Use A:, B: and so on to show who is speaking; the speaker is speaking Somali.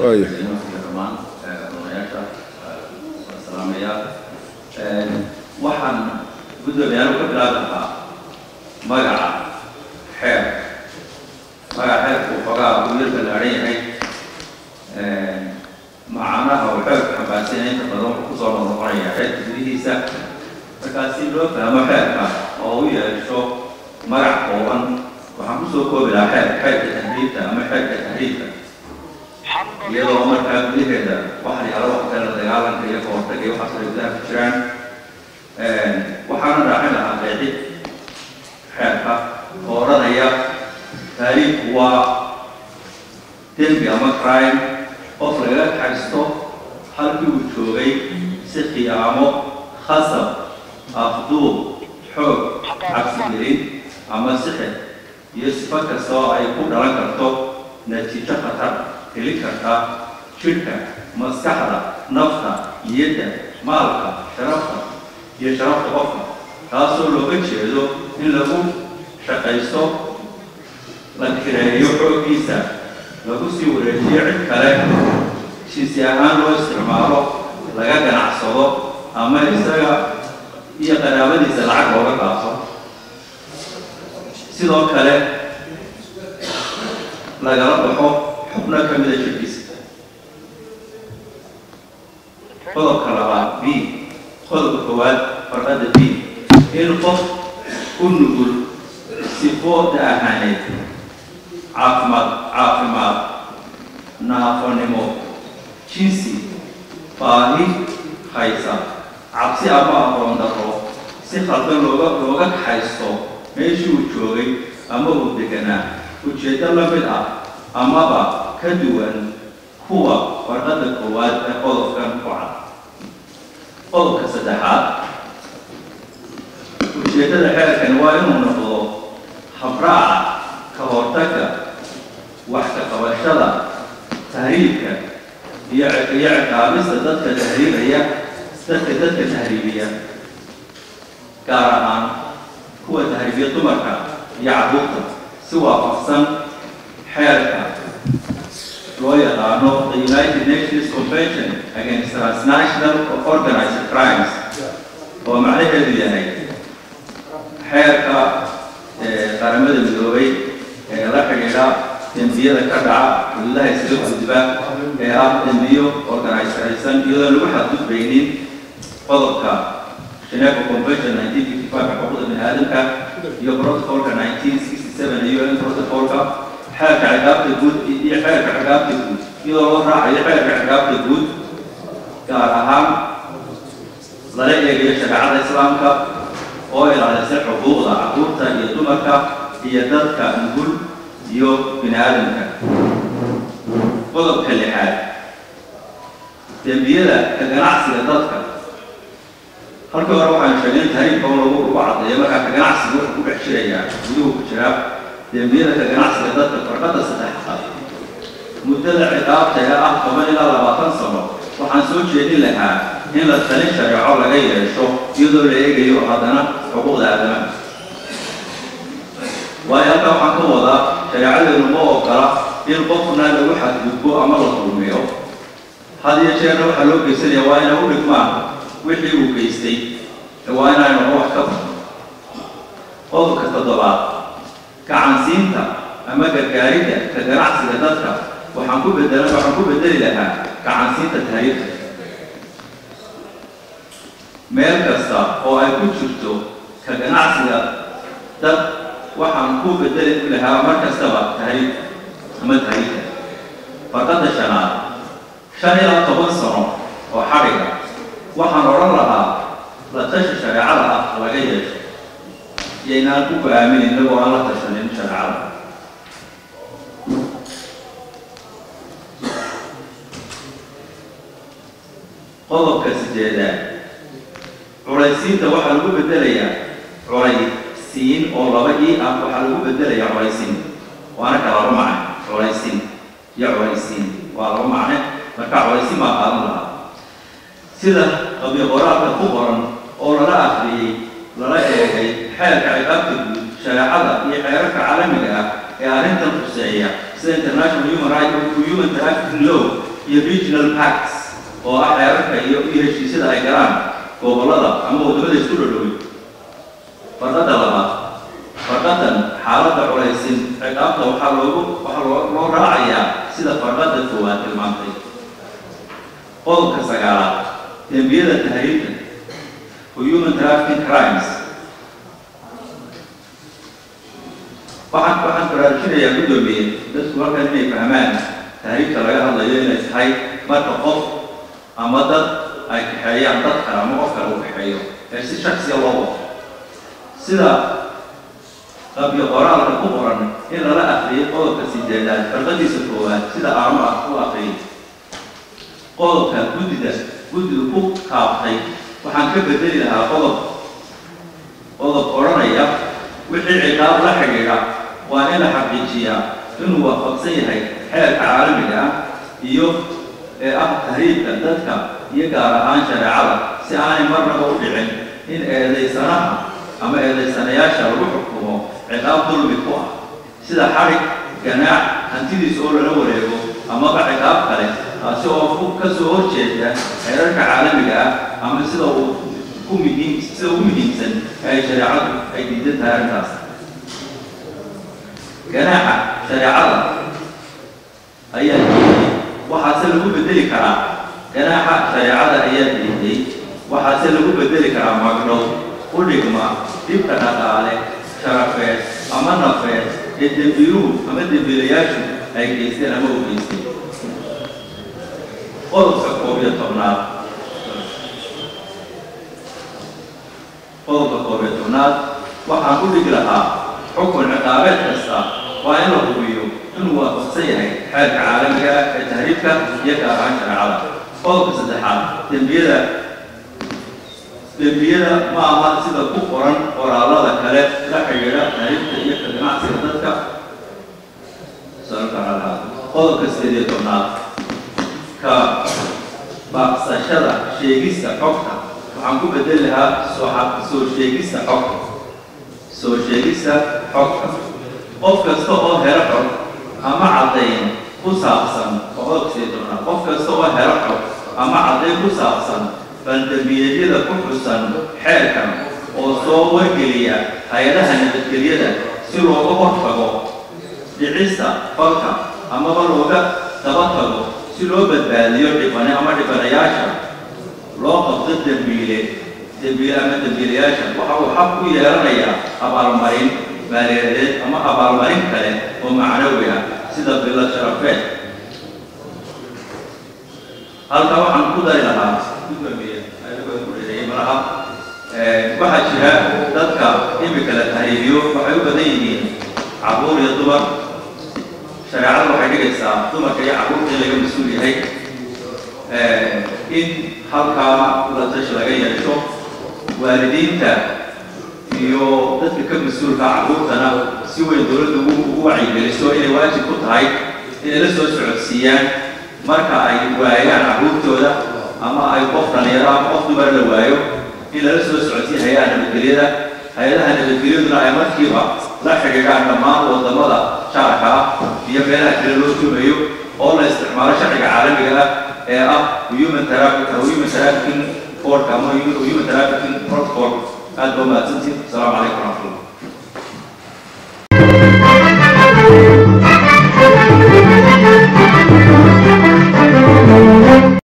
A: Waaya.
B: dhammaan odayaasha salaamayaal waxaan guddoomiyaal ka bilaabi lahaa magaca xeer magaca xeerku xoogaa uu yar ballaaran yahay macanaha uu xeerku xambaarsan yahay inta badan wuxuu kusoo noqnoqonaya xeerka gudihiisa markaa si loo fahmo xeerka oo u yeesho magac kooban waxaan kusoo koobi lahaa xeer xeerka tahriibta ama xeerka tahriibka iyadoo markaa gudaheeda waxa yaalo wax kale la dagaalanka iyo kahortaga iyo waxaas ay gudaha ku jiraan waxaana raacin lahaa qeexid xeerka oo odhanaya taariikhku waa dembi ama crime qof lagaga kaxaysto halkii uu joogay si khiyaamo khasab afduub xoog cabsigelin ama sixir iyo sifo kasta oo ay ku dhalan karto natiijo khatar heli karta jidhka maskaxda nafta niyadda maalka sharafta iyo sharafta qofka taasoo looga jeedo in lagu shaqaysto la kireeyo xooggiisa lagu sii wareejiyo cid kale jinsi ahaan loo isticmaalo laga ganacsado ama isaga iyo qaraabadiisa lacag looga qaato sidoo kale lagala baxo xubno ka mida jirkiisa qodobka labaad b qodobka koowaad farqada b in qof u nugul sifooda ahaaneed caafimaad caafimaad naafonimo jinsi baahi haysa cabsi ama aqoon darro si khaldan looga looga kaxaysto meeshii uu joogay ama uu deganaa ujeeddo la mid ah amaba ka duwan kuwa farqada koowaad ee qodobkan ku cad qodobka saddexaad ujeeddada xeerkani waa inuu noqdo habraaca ka hortagga wax ka qabashada tahriibka iyo iyo ciqaabista dadka tahriibaya dadka dadka tahriibiya gaar ahaan kuwa tahriibiya dumarka iyo carruurta si waafaqsan xeerka loo yaqaano the united nations convention against transnational organized crimes oo macnaheedu yahay xeerka qaramada midoobay ee la xidhiidha dembiyada ka dhaca xuduudaha isaga gudba ee ah dembiyo organization iyadoo lagu xadgudbaynin qodobka Geneva Convention 1955 xuquuqda bini'aadamka iyo protocolka 1967 iyo UN protocolka xeerka ciqaabta guud iyo xeerka ciqaabta guud iyadoo loo raacayo xeerka ciqaabta guud gaar ahaan lala eegayo shareecada islaamka oo ilaalisa xuquuqda carruurta iyo dumarka iyo dadka nugul iyo bini'aadamka qodobka lixaad dembiyada ka ganacsiga dadka halkii hore waxaan sheegay in tahriibka oo lagu lagu caddeeyo markaa ka ganacsiga wuxuu ku dhex jirayaa guduhu ku jiraa dembiyada ka ganacsiga dadka farqada saddexaad muddada ciqaabta ee ah toban ilaa labaatan sano waxaan soo jeedin lahaa in la talin shareeco laga yeesho iyadoo la eegayo haddana xuquuqda aadamaha waayo halkaa waxaan ka wadaa shareecadeenu ma ogola in qofna lagu xadgudbo ama la dulmiyo had iyo jeerna waxaa loo geysanaya waa inay u dhigmaan wixii uu geystay waa inaynu wax ka badno qodobka toddobaad gacansiinta ama gargaaridda ka ganacsiga dadka waxaan ku bedela waxaan ku bedeli lahaa gacansiinta taariikhda meel kasta oo ay ku jirto ka ganacsiga dad waxaan ku bedeli lahaa mar kastaba tahriib ama tahriibka farqada shanaad shan ilaa toban sano oo xadhiga waxaan odhan lahaa la tashi shareecada ah laga yeesho iyo inaan ku go-aamin inagoo aan la tashanin shareecada qodobka sideedaad culaysiinta waxaa lagu bedelayaa culaysiin oo laba ii ah waxaa lagu bedelayaa culaysiin waana ka laba macne culaysiin iyo culaysiin waa laba macne marka culaysiin baa qaadan lahaa sida qabiil qoraalka ku qoran oo lala akhriyey lala eegay xeerka ciqaabta guud shareecada iyo xeerarka caalamiga ah ee arrintan khuseeya sida international human rights human trafficking law iyo regional pacts oo ah xeerarka iyo iyo heshiisyada ay galaan gobollada ama waddamada isku dhodhoway farqadda labaad farqadan xaaladda culaysin ciqaabta waxaa loogu waxaa loo loo raacayaa sida farqadda koowaad tilmaantay qodobka sagaalaad dembiyada tahriibka human trafficking crimes waxaan waxaan baraarujinayaa guddoomiye dadku halkan inay fahmaan tahriibka laga hadlayo inay tahay marka qof ama dad ay kaxeeyaan dad kale ama qof kale uu kaxeeyo ee si shaksiya loo wado sida qabyo qoraalka ku qoran in lala akhriyay qodobka sideedaad farqadiisa koowaad sida aanu ah u akhriyay qodobka guddida guddidu ku kaabtay waxaan ka bedeli lahaa qodob qodob odhanaya wixii ciqaab la xidhiidha waa in la xaqiijiyaa inuu waafaqsan yahay xeerka caalamiga ah iyo ee ah tahriibka dadka iyo gaar ahaan shareecada si aanay marnaba u dhicin in eedaysanaha ama eedaysanayaasha lagu xukumo ciqaab dulmi ku ah sida xadhig ganaac hantidiisa oo lala wareego amaba ciqaab kale taasi oo ku ka soo horjeeda xeerarka caalamiga ah ama sida uu ku muhiim sida ugu muhiimsan ee ay shareecadu ay diidan tahay arrintaas ganaaxa shareecada ayaa diiday waxaase lagu bedeli karaa ganaaxa shareecada ayaa diiday waxaase lagu bedeli karaa magdhow u dhigma dhibka dhaqaale sharafeed ama nafeed ee dembiiluhu ama dembiilayaashu ay geysteen ama u geysteen qodobka koob iyo tobnaad qodobka koob iyo tobnaad waxaan u dhigi lahaa xukun ciqaabeed kasta waa in la hubiyo inuu waafaqsan yahay xeerka caalamiga ah ee tahriibka iyo gaar ahaan shareecada qodobka saddexaad dembiyada dembiyada ma aha sida ku qoran qoraalada kale la xidhiidha tahriibka iyo ka ganacsiga dadka qodobka sideed iyo tobnaad ka baaqsashada sheegista xogta waxaan ku bedeli lahaa soo soo sheegista xogta soo sheegista xogta qof kasta oo helo xog ama caddayn ku saabsan qodobka sideed iyo tobnaad qof kasta oo helo xog ama caddayn ku saabsan bandambiyeedyada ku xusan xeerkan oo soo wargeliya hay-adaha nabadgelyada si looga hortago dhicista falka amaba looga daba tago si loo badbaadiyo dhibane ama dhibanayaasha loo qabto dembiile dembiile ama dembiilayaasha waxa uu xaq u yeelanayaa abaalmarin maaliyadeed ama abaalmarin kale oo macnawi ah sida bilo sharafeed halka waxaan ku dari lahaa gudoomiye anigoo ku dhirayay malaha waxaa jira dadka imika la tahriibiyo waxay u badan yihiin cabuur iyo dumar shareecadu waxay dhigaysaa dumarka iyo cabuurta in laga mas-uul yahay in halkaa la tashi laga yeesho waalidiinta iyo dadka ka mas-uulka cabuurtana si weyn dowladda ugu wacyigeliso inay waajib ku tahay inay la soo socodsiiyaan marka ay waayaan cabuurtooda ama ay qof dhalinyaro ama qof dumar la waayo in lala soo socodsiiya hay-adaha nabadgelyada hay-adaha nabadgelyaduna ay markiiba la xidhiidhaan dhammaan wadamada shaarka ah iyo meelaha kale loo tuumayo oo la isticmaalo sharciga caalamiga ah ee ah human traffic human trafficking codka ama human trafficking protocol aad baa mahadsantiin asalaamu calaykum waraxmatullah